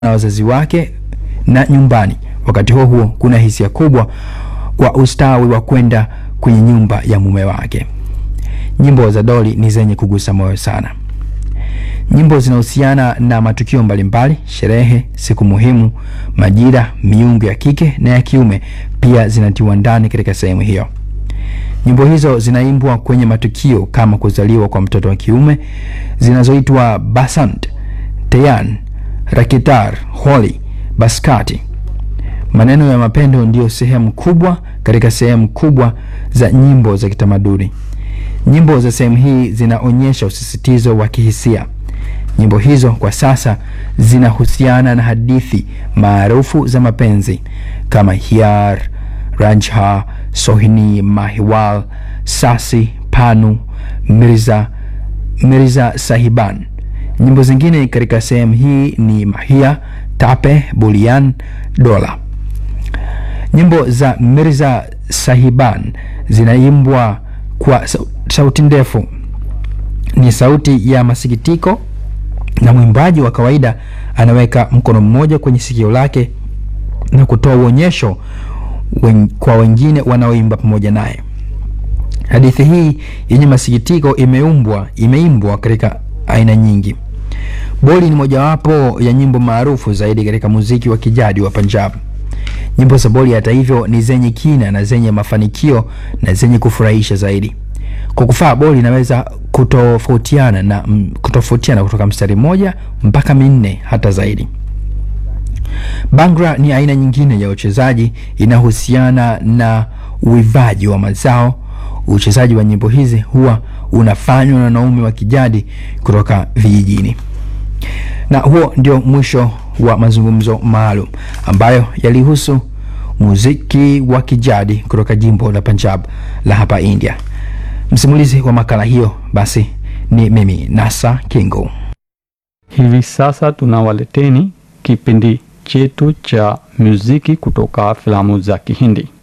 na wazazi wake na nyumbani. Wakati huo huo, kuna hisia kubwa kwa ustawi wa kwenda kwenye nyumba ya mume wake. Nyimbo za Dolly ni zenye kugusa moyo sana. Nyimbo zinahusiana na matukio mbalimbali, sherehe, siku muhimu, majira, miungu ya kike na ya kiume pia zinatiwa ndani katika sehemu hiyo. Nyimbo hizo zinaimbwa kwenye matukio kama kuzaliwa kwa mtoto wa kiume zinazoitwa Basant, Teyan, Rakitar, Holi, Baskati. Maneno ya mapendo ndiyo sehemu kubwa katika sehemu kubwa za nyimbo za kitamaduni. Nyimbo za sehemu hii zinaonyesha usisitizo wa kihisia. Nyimbo hizo kwa sasa zinahusiana na hadithi maarufu za mapenzi kama Hyar, Ranjha, Sohini, Mahiwal, Sasi, Panu, Mirza, Mirza Sahiban. Nyimbo zingine katika sehemu hii ni Mahia, Tape, Bulian, Dola. Nyimbo za Mirza Sahiban zinaimbwa kwa sauti ndefu, ni sauti ya masikitiko, na mwimbaji wa kawaida anaweka mkono mmoja kwenye sikio lake na kutoa uonyesho wen, kwa wengine wanaoimba pamoja naye. Hadithi hii yenye masikitiko imeumbwa imeimbwa katika aina nyingi. Boli ni mojawapo ya nyimbo maarufu zaidi katika muziki wa kijadi wa Punjab. Nyimbo za Boli hata hivyo ni zenye kina na zenye mafanikio na zenye kufurahisha zaidi. Kwa kufaa boli inaweza kutofautiana na kutofautiana kutoka mstari mmoja mpaka minne hata zaidi. Bangra ni aina nyingine ya uchezaji inahusiana na uivaji wa mazao. Uchezaji wa nyimbo hizi huwa unafanywa na wanaume wa kijadi kutoka vijijini. Na huo ndio mwisho wa mazungumzo maalum ambayo yalihusu muziki wa kijadi kutoka jimbo la Punjab la hapa India. Msimulizi wa makala hiyo basi ni mimi Nasa Kingo. Hivi sasa tunawaleteni kipindi chetu cha muziki kutoka filamu za Kihindi.